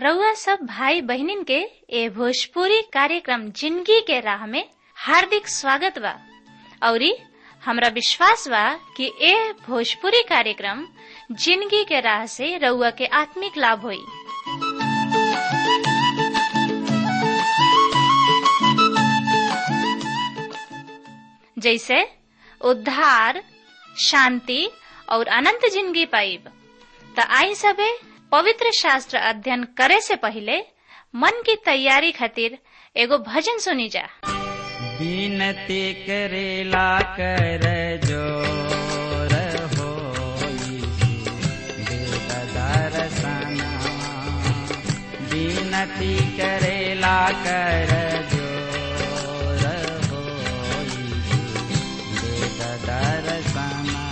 रउआ सब भाई बहिनीन के ए भोजपुरी कार्यक्रम जिंदगी के राह में हार्दिक स्वागत बा औरी हमरा विश्वास बा कि ए भोजपुरी कार्यक्रम जिंदगी के राह से रउआ के आत्मिक लाभ होई जैसे उद्धार शांति और अनंत जिंदगी पाइब त आई सबे पवित्र शास्त्र अध्ययन करे से पहले मन की तैयारी खातिर एगो भजन सुनी जा बिनती करेला कर जोर हो दर्शना बिनती करेला कर जोर हो दर्शना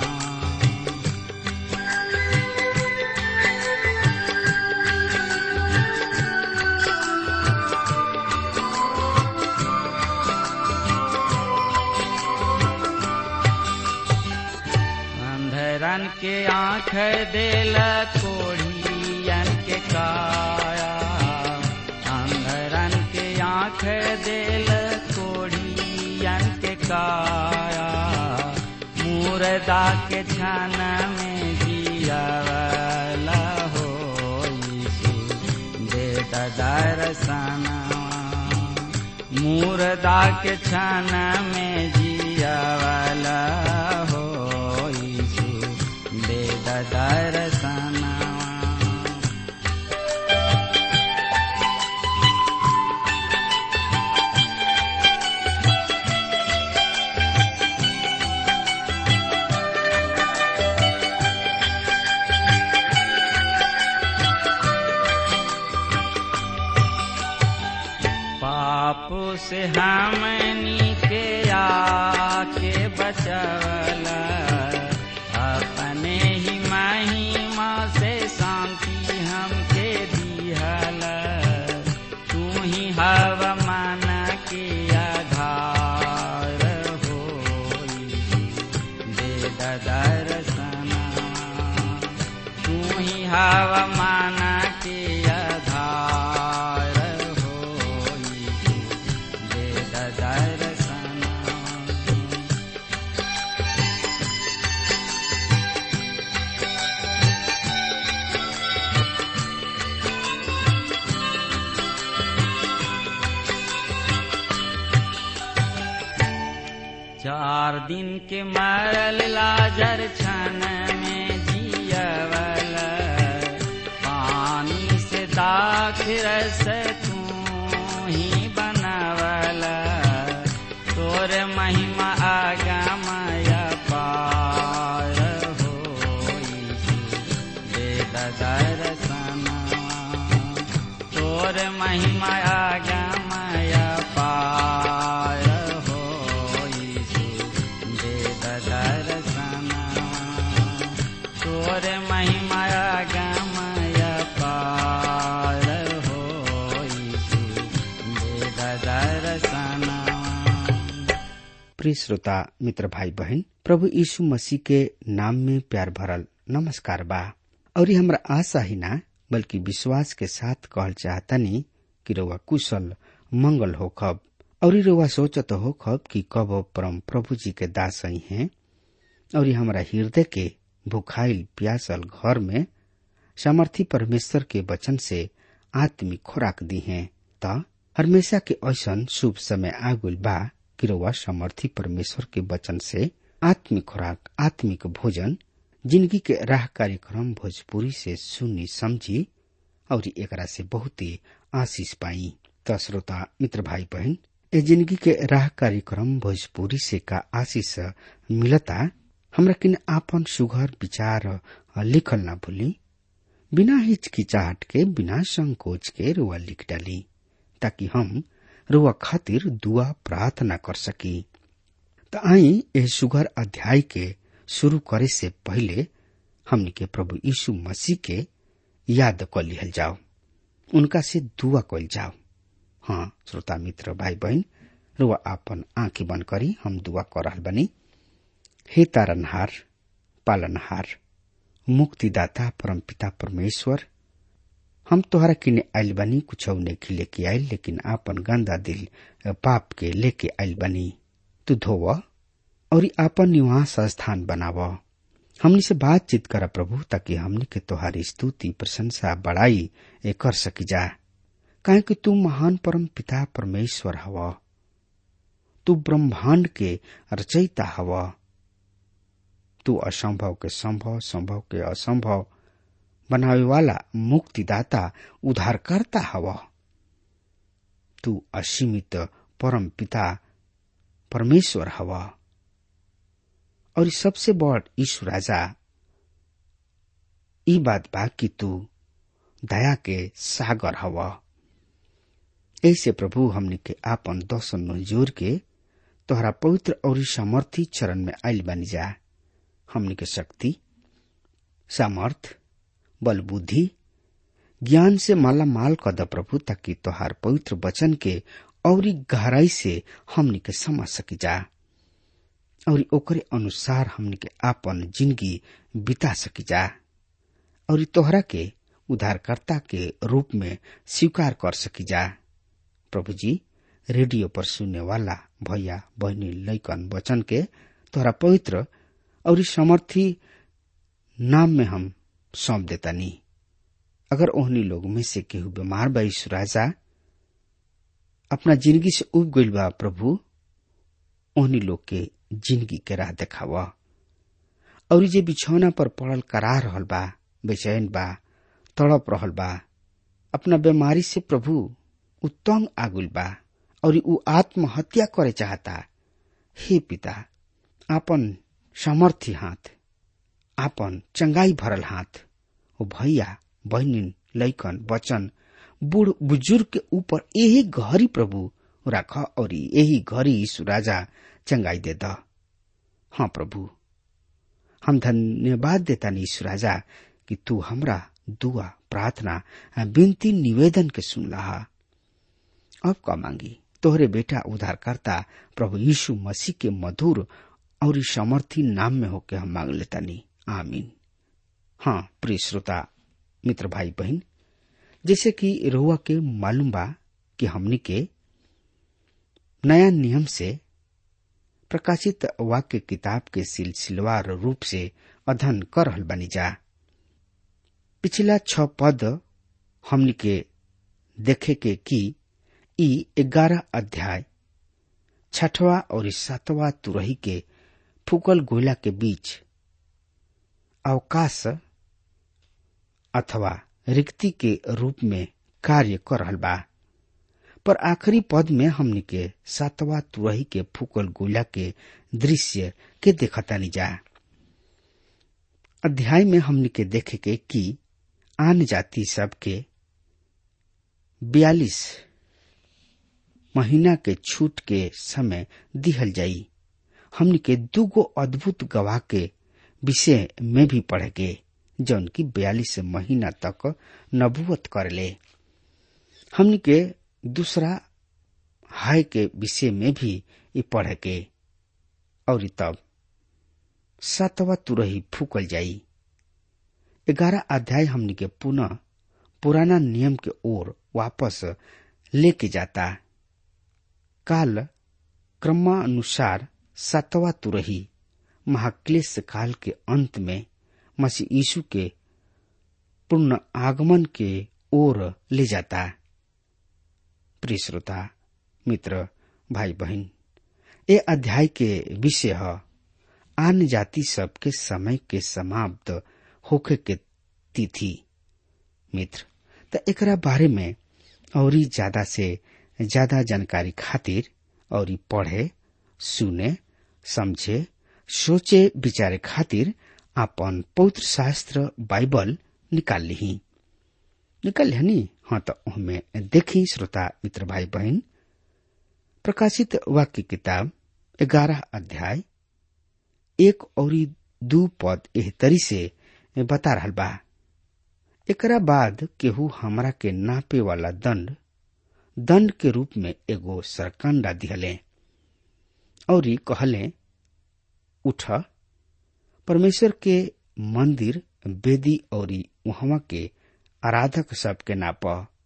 अंधरन के आँख देल कोढ़ियन के काया अंधरन के आँख देल कोढ़ियन के काया मुर्दा के छन में जियावला हो यीशु दे दर्शना मुर्दा के छन में जियावला हो यीशु दे दर्शना पाप से हमनी के आके बचवला अपने ही महिमा से शांति हमके दिहल तू ही हवा मन के आधार हो दे दर्शना तू ही हवा मन के आधार हो दे दर्शना चार दिन के मरल लाजर छन में जियवल पानी से दाख रस तू ही बनवल तोर महिमा आगमय पार हो दे दर्शना तोर महिमा आगमय पार हो दे दर्शना तोर महिमा आगमय पार हो दे दर्शना प्रिय श्रोता मित्र भाई बहन प्रभु यीशु मसीह के नाम में प्यार भरल नमस्कार बा और ये हमरा आशा ही ना बल्कि विश्वास के साथ कहल चाहतनी कि रउआ कुशल मंगल हो खब और रउआ सोचत हो खब कि कब परम प्रभु जी के दास ही हैं और ये हमरा हृदय के भुखाइल प्यासल घर में सामर्थी परमेश्वर के वचन से आत्मिक खुराक दी हैं त हमेशा के ऐसन शुभ समय आगुल बा कि रउआ समर्थी परमेश्वर के वचन से आत्मिक खुराक आत्मिक भोजन जिंदगी के राह कार्यक्रम भोजपुरी से सुनी समझी और एकरा से बहुत ही आशीष पाई त श्रोता मित्र भाई बहन ए जिंदगी के राह कार्यक्रम भोजपुरी से का आशीष मिलता हमरा किन आपन सुघर विचार लिखल ना भूली बिना हिचकिचाहट के बिना संकोच के रुआ लिख डाली ताकि हम रुआ खातिर दुआ प्रार्थना कर सकी त आई ए सुघर अध्याय के शुरू करे से पहले हमनी के प्रभु यीशु मसीह के याद कर लिहल जाओ उनका से दुआ कल जाओ हाँ श्रोता मित्र भाई बहन रुआ आपन आंखें बंद करी हम दुआ कर रहल बनी हे तारनहार पालनहार मुक्तिदाता परमपिता परमेश्वर हम तोहरा किने आइल बनी कुछ नहीं लेके आइल लेकिन आपन गंदा दिल पाप के लेके आइल बनी तू धोव और आपन निवास स्थान बनाव हमनी से बातचीत कर प्रभु ताकि हमनी के तोहारी स्तुति प्रशंसा बड़ाई ए कर सकी जा काहे कि तू महान परम पिता परमेश्वर हव तू ब्रह्मांड के रचयिता हव तू असंभव के संभव संभव के असंभव बनावे वाला मुक्तिदाता उद्धारकर्ता हव तू असीमित परम पिता परमेश्वर हव और सबसे बड़ ईश्वर राजा ई बात बा कि तू दया के सागर हव ऐसे प्रभु हमने के आपन दर्शन जोर के तोहरा पवित्र और सामर्थी चरण में आयल बनी जा हमने के शक्ति सामर्थ बल बुद्धि ज्ञान से माला माल कर द प्रभु ताकि तोहार पवित्र वचन के और गहराई से हमनी के समझ सकी जा और ओकरे अनुसार हमनी के आपन जिंदगी बिता सकी जा और तोहरा के उद्धारकर्ता के रूप में स्वीकार कर सकी जा प्रभु जी रेडियो पर सुनने वाला भैया बहनी लैकन वचन के तोहरा पवित्र और समर्थी नाम में हम सौंप देता नहीं अगर ओहनी लोग में से केहू बीमार बा राजा अपना जिंदगी से उब गईल बा प्रभु ओहनी लोग के जिंदगी के राह देखावा और जे बिछौना पर पड़ल करा रहल बा बेचैन बा तड़प रहल बा अपना बीमारी से प्रभु उ तंग आगुल बा और उ आत्महत्या करे चाहता हे पिता आपन सामर्थ्य हाथ आपन चंगाई भरल हाथ ओ भैया बहनिन लैकन बचन बूढ़ बुजुर्ग के ऊपर यही घरी प्रभु राख और यही घरी यीशु राजा चंगाई दे द हाँ प्रभु हम धन्यवाद देता यीशु राजा कि तू हमरा दुआ प्रार्थना विनती निवेदन के सुन रहा अब का मांगी तोहरे बेटा उद्धारकर्ता प्रभु यीशु मसीह के मधुर और समर्थी नाम में होके हम मांग लेता नहीं आमीन हाँ प्रिय श्रोता मित्र भाई बहन जैसे कि रोआ के मालूम बा कि हमनी के नया नियम से प्रकाशित वाक्य किताब के सिलसिलेवार रूप से अध्ययन कर रहल बनी जा पिछला छ पद हमनी के देखे के कि ई ग्यारह अध्याय छठवा और सातवा तुरही के फूकल गोला के बीच अवकाश अथवा रिक्ति के रूप में कार्य कर रहल बा पर आखिरी पद में हमनी के सातवा तुरही के फूकल गोला के दृश्य के देखतानी जा अध्याय में हमनी के देखे के कि आन जाति सब के बयालीस महीना के छूट के समय दिहल जाई हमनी के दूगो अद्भुत गवाह के विषय में भी पढ़ेगे जौन की बयालीस महीना तक नबूवत करले हमनी के दूसरा हाय के विषय में भी ये पढ़ेगे और तब सातवा तुरही फूकल जाई ग्यारह अध्याय हमनी के पुनः पुराना नियम के ओर वापस लेके जाता काल क्रमानुसार सातवा तुरही महाक्लेश काल के अंत में मसीह यीशु के पूर्ण आगमन के ओर ले जाता प्रिय श्रोता मित्र भाई बहन ये अध्याय के विषय है आन जाति सब के समय के समाप्त होखे के तिथि मित्र त एकरा बारे में और ज्यादा से ज्यादा जानकारी खातिर और पढ़े सुने समझे सोचे विचारे खातिर आपन पवित्र शास्त्र बाइबल निकाल ली निकाल ली हाँ तो उनमें देखी श्रोता मित्र भाई बहन प्रकाशित वाक्य किताब ग्यारह अध्याय एक और दू पद एह तरी से बता रहा बा एकरा बाद केहू हमरा के नापे वाला दंड दंड के रूप में एगो सरकंडा दिहले और कहले उठ परमेश्वर के मंदिर बेदी और वहां के आराधक सबके नाप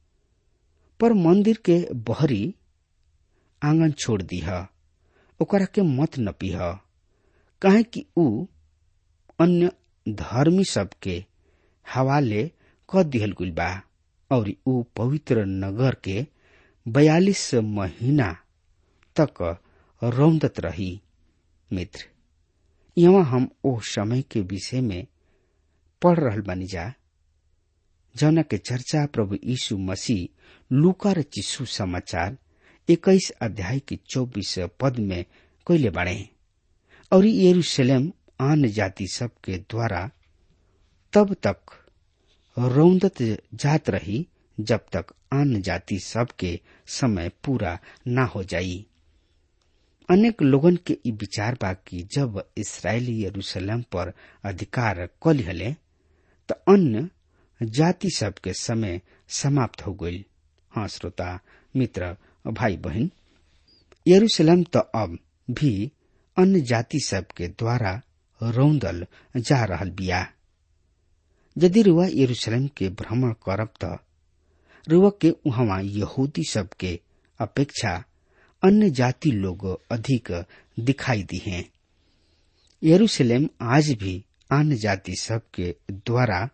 पर मंदिर के बहरी आंगन छोड़ दीह ओकरा के मत न पीह काहे कि ऊ अन्य धर्मी सबके हवाले क दिहल गुल बा और ऊ पवित्र नगर के बयालीस महीना तक रौंदत रही मित्र यहाँ हम ओ समय के विषय में पढ़ रहल बानी जा जौना के चर्चा प्रभु यीशु मसीह लूका र चिस्सू समाचार इक्कीस अध्याय की चौबीस पद में कैले बाड़े और यरूशलेम आन जाति सब के द्वारा तब तक रौंदत जात रही जब तक आन जाति सब के समय पूरा ना हो जाई अनेक लोगन के ई विचार बा कि जब इसराइली यरूशलेम पर अधिकार कलिहले त अन्य जाति सब के समय समाप्त हो गई हाँ श्रोता मित्र भाई बहन यरूशलेम तो अब भी अन्य जाति सब के द्वारा रौंदल जा रहल बिया यदि रुआ यरूशलेम के भ्रमण करब त रुआ के उहवा यहूदी सब के अपेक्षा अन्य जाति लोग अधिक दिखाई दी हैं यरूशलेम आज भी अन्य जाति सब के द्वारा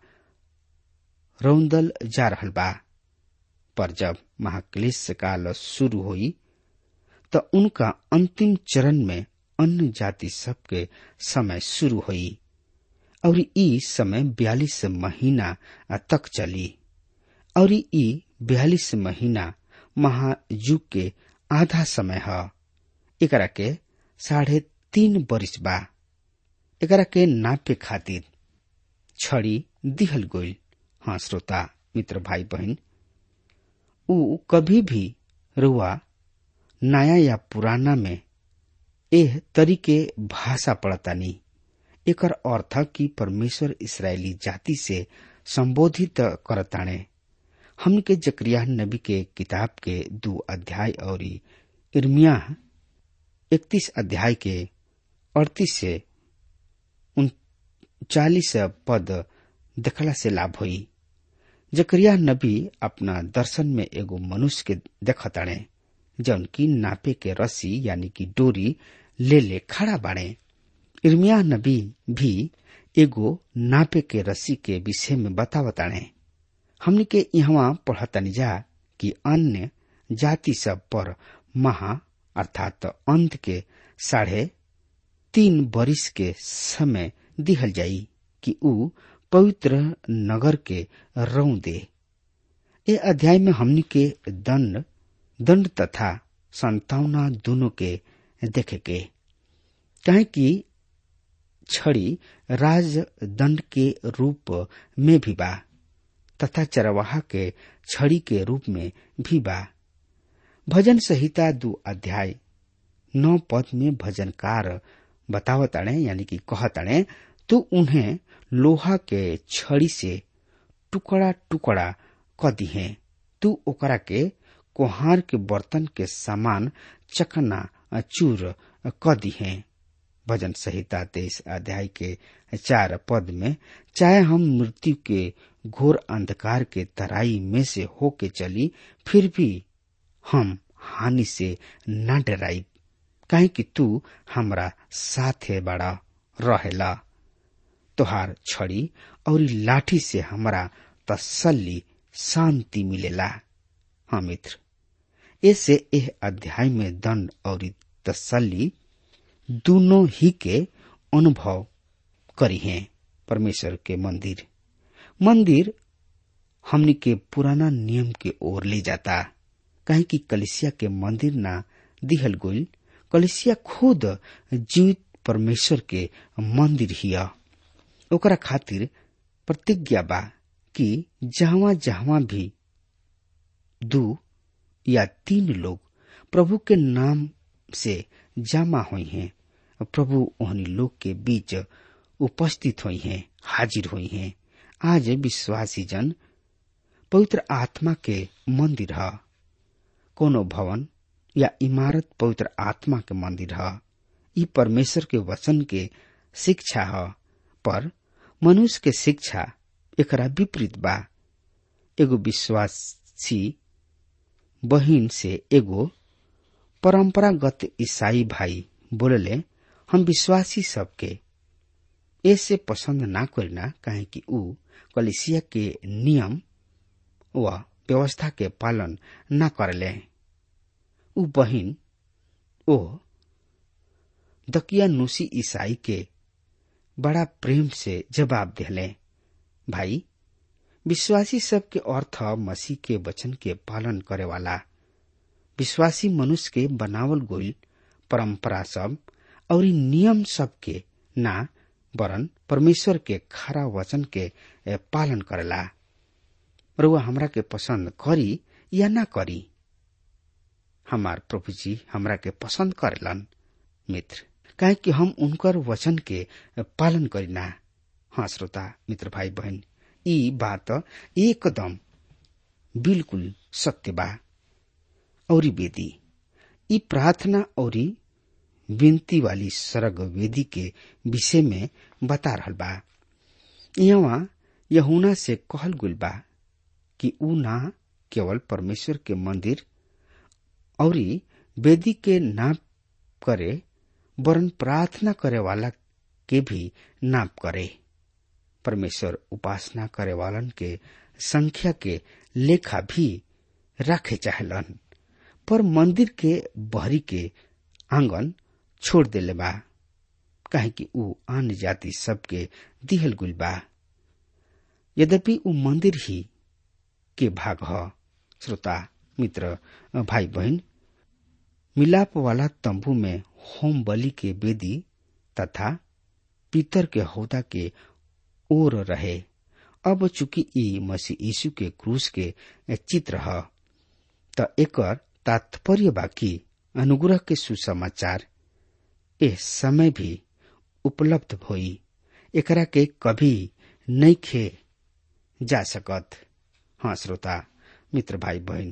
रौंदल जा रहल बा पर जब महाक्लेश काल शुरू हुई तो उनका अंतिम चरण में अन्य जाति सब के समय शुरू हुई और ई समय बयालीस महीना तक चली और ई बयालीस महीना महायुग के आधा समय है एकरा के साढ़े तीन बरिस बा एकरा के नापे खातिर छड़ी दिहल गोल हाँ श्रोता मित्र भाई बहन ऊ कभी भी रुआ नया या पुराना में एह तरीके भाषा पड़तानी एकर अर्थ कि परमेश्वर इसराइली जाति से संबोधित करताणे हमन के जक्रिया नबी के किताब के दो अध्याय और इर्मिया इकतीस अध्याय के अड़तीस से उनचालीस पद देखला से लाभ हुई जकरिया नबी अपना दर्शन में एगो मनुष्य के देखताणे जौन की नापे के रस्सी यानी कि डोरी ले ले खड़ा बाड़े इर्मिया नबी भी एगो नापे के रस्सी के विषय में बतावताणे हमने के यहाँ पढ़तनी जा कि अन्य जाति सब पर महा अर्थात अंत के साढ़े तीन बरिस के समय दिहल जाई कि ऊ पवित्र नगर के रौ दे ए अध्याय में हमनी के दंड दंड तथा संतावना दोनों के देखे के कहे कि छड़ी राजदंड के रूप में भी बा तथा चरवाहा के छड़ी के रूप में भी बा भजन संहिता दो अध्याय नौ पद में भजनकार बतावताणे यानी कि कहताणे तो उन्हें लोहा के छड़ी से टुकड़ा टुकड़ा क दिहे तू ओकरा के कोहार के बर्तन के समान चकना चूर क दिहे भजन संहिता तेईस अध्याय के चार पद में चाहे हम मृत्यु के घोर अंधकार के तराई में से होके चली फिर भी हम हानि से न डराई काहे कि तू हमरा साथे बड़ा रहेला तोहार छड़ी और लाठी से हमरा तसल्ली शांति मिलेला हाँ मित्र ऐसे यह अध्याय में दंड और तसल्ली दोनों ही के अनुभव करी हैं परमेश्वर के मंदिर मंदिर हमनी के पुराना नियम के ओर ले जाता कहे कि कलिसिया के मंदिर ना दिहल गोल कलिसिया खुद जीवित परमेश्वर के मंदिर हिया ओकरा खातिर प्रतिज्ञा बा कि जहां जहां भी दू या तीन लोग प्रभु के नाम से जमा हुई हैं प्रभु ओहनी लोग के बीच उपस्थित हुई हैं हाजिर हुई हैं आज विश्वासी जन पवित्र आत्मा के मंदिर है कोनो भवन या इमारत पवित्र आत्मा के मंदिर है ई परमेश्वर के वचन के शिक्षा है पर मनुष्य के शिक्षा एकरा विपरीत बा एगो विश्वासी बहिन से एगो परंपरागत ईसाई भाई बोलले हम विश्वासी सबके ऐसे पसंद ना करिना काहे कि ऊ कलिसिया के नियम व व्यवस्था के पालन न करले ऊ बहिन ओ दकियानुसी ईसाई के बड़ा प्रेम से जवाब दिले भाई विश्वासी सब के अर्थ मसीह के वचन के पालन करे वाला विश्वासी मनुष्य के बनावल गोइल परंपरा सब और नियम सब के ना वरन परमेश्वर के खरा वचन के पालन करेला रुआ हमरा के पसंद करी या ना करी हमार प्रभु जी हमरा के पसंद करेलन मित्र काहे कि हम उनकर वचन के पालन करीना हाँ श्रोता मित्र भाई बहन ई बात एकदम बिल्कुल सत्य बा और वेदी ई प्रार्थना और विनती वाली सरग वेदी के विषय में बता रहल बा यहाँ यहुना से कहल गुल बा कि ऊ ना केवल परमेश्वर के मंदिर और वेदी के नाप करे वरन प्रार्थना करे वाला के भी नाप करे परमेश्वर उपासना करे वालन के संख्या के लेखा भी रखे चाहलन पर मंदिर के बहरी के आंगन छोड़ देले बा काहे कि ऊ अन्य जाति सबके दिहल गुल बा यद्यपि ऊ मंदिर ही के भाग ह श्रोता मित्र भाई बहन मिलाप वाला तंबू में होम बलि के वेदी तथा पीतर के हौदा के ओर रहे अब चूंकि ई मसीह यीशु के क्रूस के चित्र ह त एकर तात्पर्य बाकी अनुग्रह के सुसमाचार ए समय भी उपलब्ध होई एकरा के कभी नहीं खे जा सकत हाँ श्रोता मित्र भाई बहन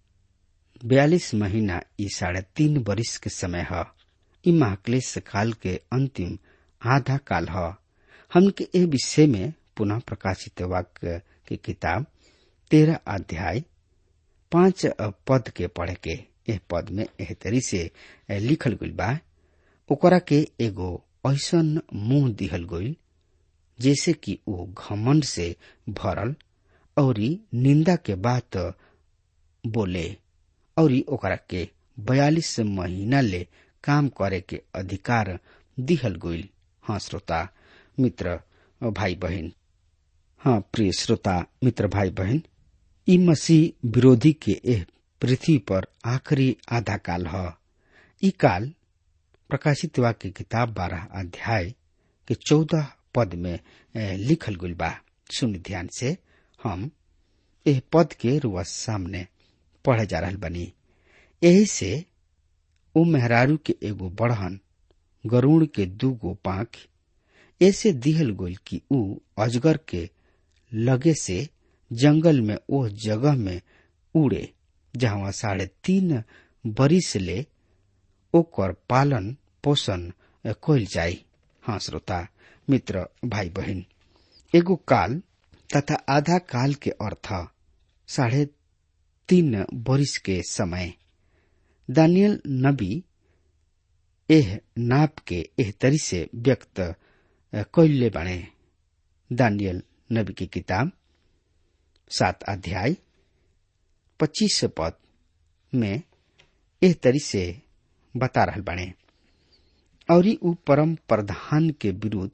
बयालीस महीना ई साढ़े तीन बरिस के समय ह ई महाक्लेश काल के अंतिम आधा काल ह हमके ए विषय में पुनः प्रकाशित वाक्य की किताब तेरह अध्याय पांच पद के पढ़ के एह पद में एह तरी से लिखल गइल बा ओकरा के एगो ऐसन मुंह दिहल गइल जैसे कि वो घमंड से भरल और निंदा के बात बोले और ओकरा के बयालीस महीना ले काम करे के अधिकार दिहल गइल हाँ श्रोता मित्र भाई बहन हाँ प्रिय श्रोता मित्र भाई बहन ई मसीह विरोधी के एह पृथ्वी पर आखिरी आधा काल ह ई काल प्रकाशित वाक्य किताब बारह अध्याय के चौदह पद में लिखल गइल बा सुन ध्यान से हम एह पद के रुआ सामने पढ़े जा रहल बनी यही से ओ मेहरारू के एगो बढ़न गरुड़ के दू गो पाख ऐसे दिहल गोल कि ऊ अजगर के लगे से जंगल में ओ जगह में उड़े जहां साढ़े तीन बरिस ले ओकर पालन पोषण कइल जाई हाँ श्रोता मित्र भाई बहन एगो काल तथा आधा काल के अर्थ साढ़े तीन बरिस के समय दानियल नबी एह नाप के एह तरी से व्यक्त कैले बने दानियल नबी की किताब सात अध्याय पच्चीस पद में एह तरी से बता रहल बने और ऊ परम प्रधान के विरुद्ध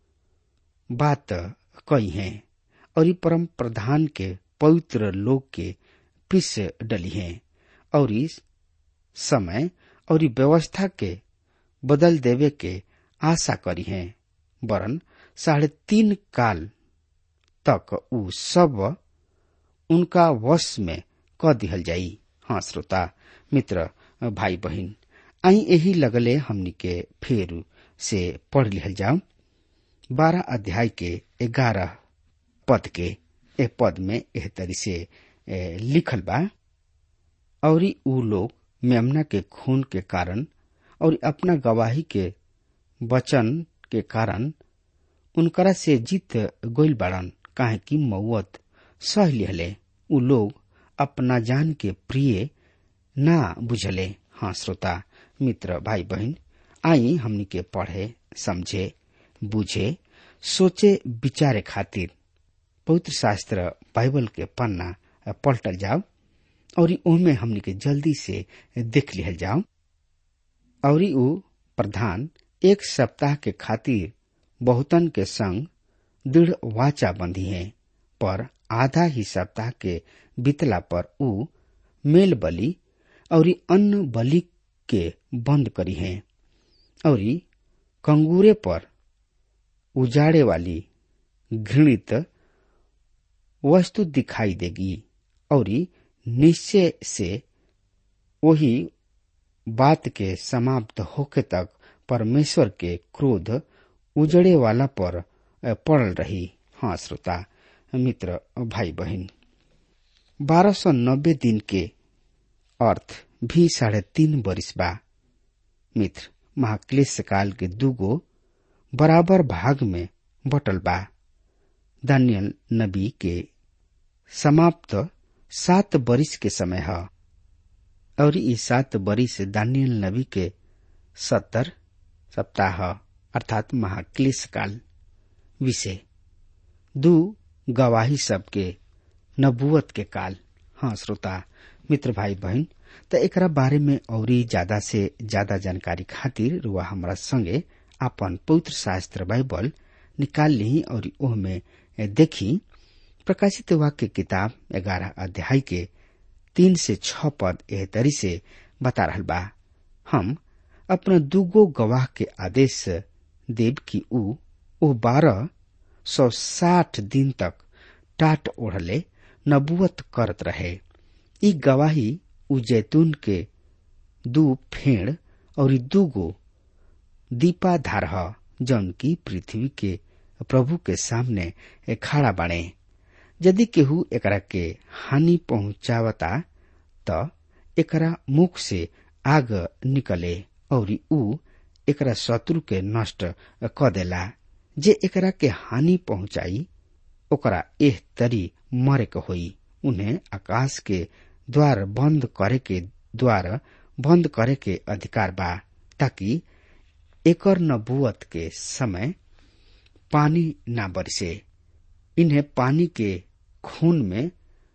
बात कई है और परम प्रधान के पवित्र लोग के पिस डली है और इस समय और व्यवस्था के बदल देवे के आशा करी है वरन साढ़े तीन काल तक ऊ सब उनका वश में क दिहल जाई हाँ श्रोता मित्र भाई बहन आई यही लगले हमनी के फेर से पढ़ लिहल जाओ बारह अध्याय के ग्यारह पद के ए पद में एह तरी से ए, लिखल बा और ऊ लोग मेमना के खून के कारण और अपना गवाही के वचन के कारण उनकरा से जीत गोइल बाड़न काहे कि मौत सह लिहले उ लोग अपना जान के प्रिय ना बुझले हाँ श्रोता मित्र भाई बहन आई हमनी के पढ़े समझे बुझे सोचे विचारे खातिर पवित्र शास्त्र बाइबल के पन्ना पलटल जाओ और ओमे हमनी के जल्दी से देख लिहल जाओ और उ प्रधान एक सप्ताह के खातिर बहुतन के संग दृढ़ वाचा बंधी है पर आधा ही सप्ताह के बीतला पर उ मेल बलि और अन्न बलि के बंद करी है और कंगूरे पर उजाड़े वाली घृणित वस्तु दिखाई देगी और निश्चय से वही बात के समाप्त होके तक परमेश्वर के क्रोध उजड़े वाला पर पड़ल रही हाँ श्रोता मित्र भाई बहन बारह सौ नब्बे दिन के अर्थ भी साढ़े तीन बरिस बा मित्र महाक्लेश काल के दूगो बराबर भाग में बटल बा दानियल नबी के समाप्त सात बरिस के समय है और ई सात बरिस दानियल नबी के सत्तर सप्ताह अर्थात महाक्लेश काल विषय दू गवाही सबके नबुवत के काल हाँ श्रोता मित्र भाई बहन त एकरा बारे में औरी ज्यादा से ज्यादा जानकारी खातिर रुआ हमरा संगे अपन पवित्र शास्त्र बाइबल निकाल ली और ओह में देखी प्रकाशित वाक्य किताब ग्यारह अध्याय के तीन से छ पद एह तरी से बता रहा बा हम अपना दूगो गवाह के आदेश देव की ऊ ओ बारह सौ साठ दिन तक टाट ओढ़ले नबुवत करत रहे ई गवाही उ जैतून के दू फेड़ और दूगो दीपा धार जौन की पृथ्वी के प्रभु के सामने खड़ा बाणे यदि केहू एकरा के हानि पहुंचावता त एकरा मुख से आग निकले और ऊ एकरा शत्रु के नष्ट क देला जे एकरा के हानि पहुंचाई ओकरा एह तरी मरे के होई उन्हें आकाश के द्वार बंद करे के द्वार बंद करे के अधिकार बा ताकि एकर नबुवत के समय पानी ना बरसे इन्हें पानी के खून में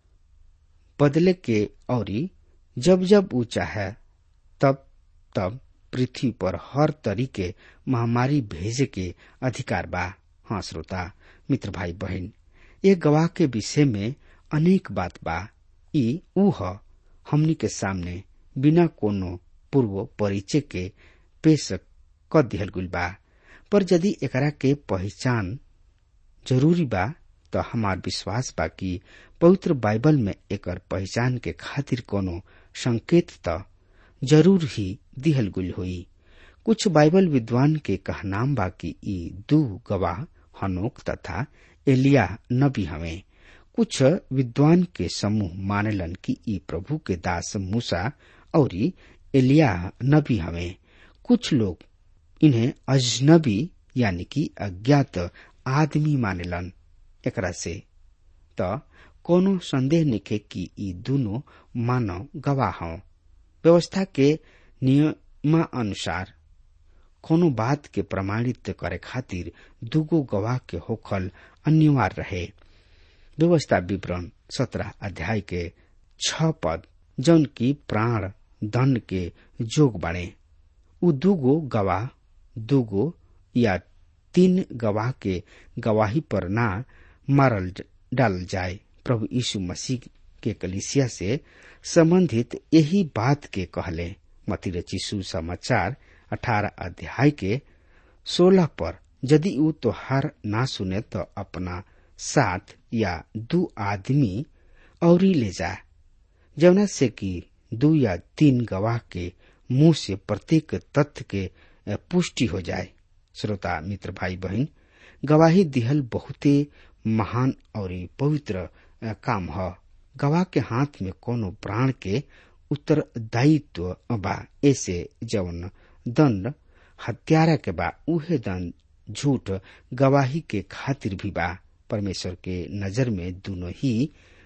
बदले के औरी जब जब ऊ चाहे तब तब पृथ्वी पर हर तरीके महामारी भेजे के अधिकार बा हाँ श्रोता मित्र भाई बहन ये गवाह के विषय में अनेक बात बा ई ऊ ह हमनी के सामने बिना कोनो पूर्व परिचय के पेश क दिहल गुल बा पर यदि एकरा के पहचान जरूरी बा तो हमार विश्वास बा कि पवित्र बाइबल में एकर पहचान के खातिर कोनो संकेत त जरूर ही दिहल गुल हुई कुछ बाइबल विद्वान के कहनाम बा कि ई दू गवाह हनोक तथा एलिया नबी हमें कुछ विद्वान के समूह मानेलन कि ई प्रभु के दास मूसा और एलिया नबी हमें कुछ लोग इन्हें अजनबी यानी कि अज्ञात आदमी मानेलन एकरा से त कोनो संदेह निखे कि ई दोनों मानव गवाह हों व्यवस्था के नियमानुसार कोनो बात के प्रमाणित करे खातिर दूगो गवाह के होखल अनिवार्य रहे व्यवस्था विवरण सत्रह अध्याय के छ पद जौन की प्राण दंड के जोग बने उ दूगो गवाह दूगो या तीन गवाह के गवाही पर ना मारल डाल जाए प्रभु यीशु मसीह के कलिसिया से संबंधित यही बात के कहले मती रचिसु समाचार अठारह अध्याय के सोलह पर यदि ऊ तोहार ना सुने तो अपना साथ या दू आदमी और ले जा जवना से कि दू या तीन गवाह के मुंह से प्रत्येक तथ्य के पुष्टि हो जाए श्रोता मित्र भाई बहन गवाही दिहल बहुते महान और पवित्र काम ह गवाह के हाथ में कोनो प्राण के उत्तरदायित्व बा ऐसे जवन दंड हत्यारा के बा उहे दंड झूठ गवाही के खातिर भी बा परमेश्वर के नजर में दोनों ही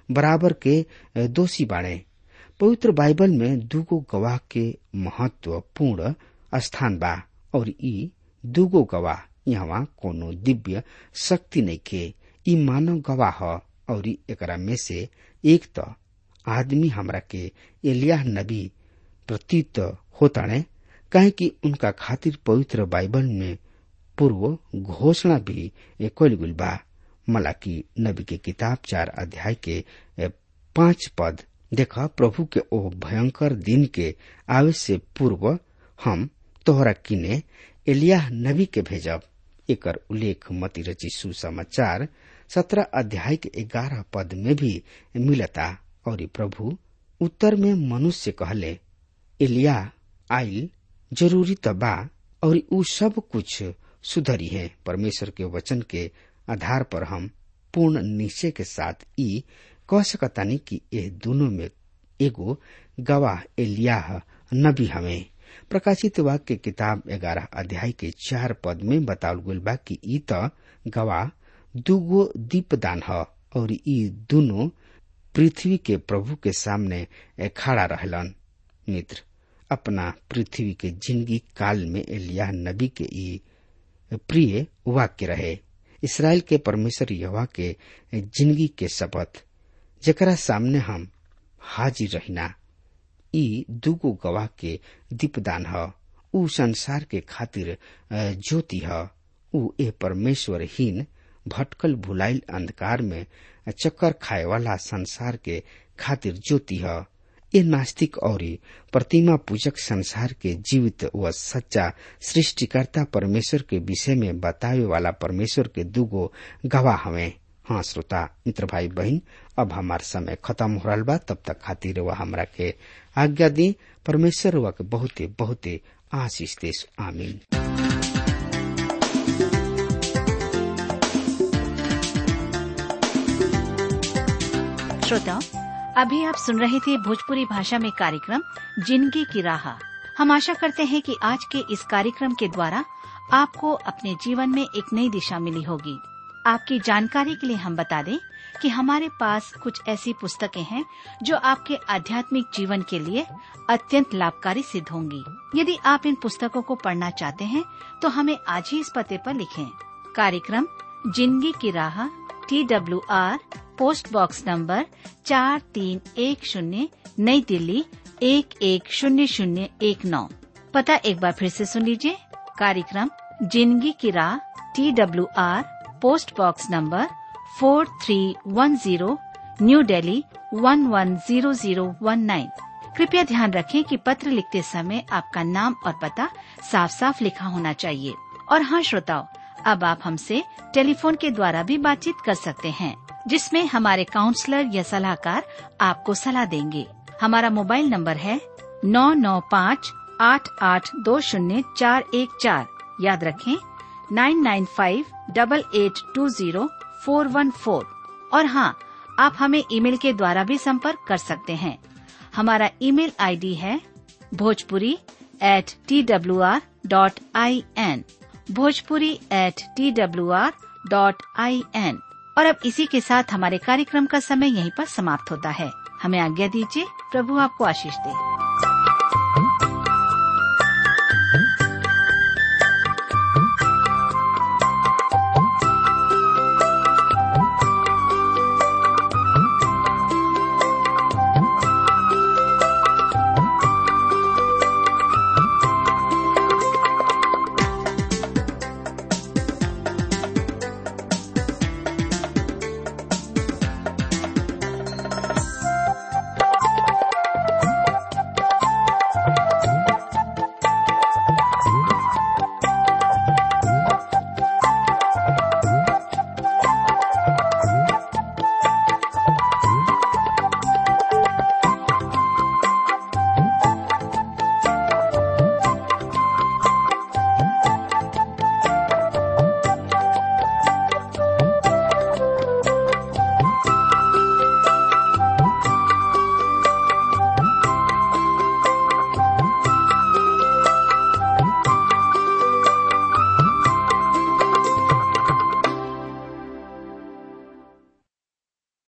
बराबर के दोषी बाड़े पवित्र बाइबल में दूगो गवाह के महत्वपूर्ण स्थान बा और ई दूगो गवाह यहाँ कोनो दिव्य शक्ति नहीं के ई मानव गवाह और एकरा में से एक तो आदमी हमरा के एलिया नबी प्रतीत होताणे कहे कि उनका खातिर पवित्र बाइबल में पूर्व घोषणा भी कल गुल बा मलाकी नबी के किताब चार अध्याय के पांच पद देखा प्रभु के ओ भयंकर दिन के आवे से पूर्व हम तोहरा किने एलिया नबी के भेजब एकर उल्लेख मती रची सुसमाचार सत्रह अध्याय के ग्यारह पद में भी मिलता और प्रभु उत्तर में मनुष्य कहले एलिया आइल जरूरी त बा और उ सब कुछ सुधरी है परमेश्वर के वचन के आधार पर हम पूर्ण निश्चय के साथ ई कह सकतानी कि यह दोनों में एगो गवाह एलियाह नबी हमें प्रकाशित वाक्य किताब ग्यारह अध्याय के चार पद में बतावल गल बा कि ई त गवाह दूगो दीपदान ह और ई दोनों पृथ्वी के प्रभु के सामने खड़ा रहलन मित्र अपना पृथ्वी के जिंदगी काल में एलिया नबी के ई प्रिय वाक्य रहे इसराइल के परमेश्वर यवा के जिंदगी के शपथ जकरा सामने हम हाजिर रहिना ई दुगो गवाह के दीपदान ह ऊ संसार के खातिर ज्योति ह ऊ ए परमेश्वरहीन भटकल भुलाइल अंधकार में चक्कर खाए वाला संसार के खातिर ज्योति ह ए नास्तिक और प्रतिमा पूजक संसार के जीवित व सच्चा सृष्टिकर्ता परमेश्वर के विषय में बतावे वाला परमेश्वर के दुगो गवाह हमें हाँ श्रोता मित्र भाई बहन अब हमार समय खत्म हो रहा बा तब तक खातिर वह हमरा के आज्ञा दी परमेश्वर वह के बहुते बहुते आशीष देश आमीन श्रोताओं अभी आप सुन रहे थे भोजपुरी भाषा में कार्यक्रम जिंदगी की राह हम आशा करते हैं कि आज के इस कार्यक्रम के द्वारा आपको अपने जीवन में एक नई दिशा मिली होगी आपकी जानकारी के लिए हम बता दें कि हमारे पास कुछ ऐसी पुस्तकें हैं जो आपके आध्यात्मिक जीवन के लिए अत्यंत लाभकारी सिद्ध होंगी यदि आप इन पुस्तकों को पढ़ना चाहते हैं तो हमें आज ही इस पते पर लिखें कार्यक्रम जिंदगी की राह T W R post box number चार तीन एक शून्य नई दिल्ली एक एक शून्य शून्य एक नौ पता एक बार फिर से सुन लीजिए कार्यक्रम जिंदगी की राह T W R post box number four three one zero New Delhi one one zero zero one nine कृपया ध्यान रखें कि पत्र लिखते समय आपका नाम और पता साफ साफ लिखा होना चाहिए और हाँ श्रोताओं अब आप हमसे टेलीफोन के द्वारा भी बातचीत कर सकते हैं जिसमें हमारे काउंसलर या सलाहकार आपको सलाह देंगे हमारा मोबाइल नंबर है नौ नौ पाँच आठ आठ दो शून्य चार एक चार याद रखें nine nine five double eight two zero four one four और हाँ आप हमें ईमेल के द्वारा भी संपर्क कर सकते हैं हमारा ईमेल आईडी है Bhojpuri at T W R dot I N Bhojpuri at T W R dot I N और अब इसी के साथ हमारे कार्यक्रम का समय यहीं पर समाप्त होता है हमें आज्ञा दीजिए प्रभु आपको आशीष दे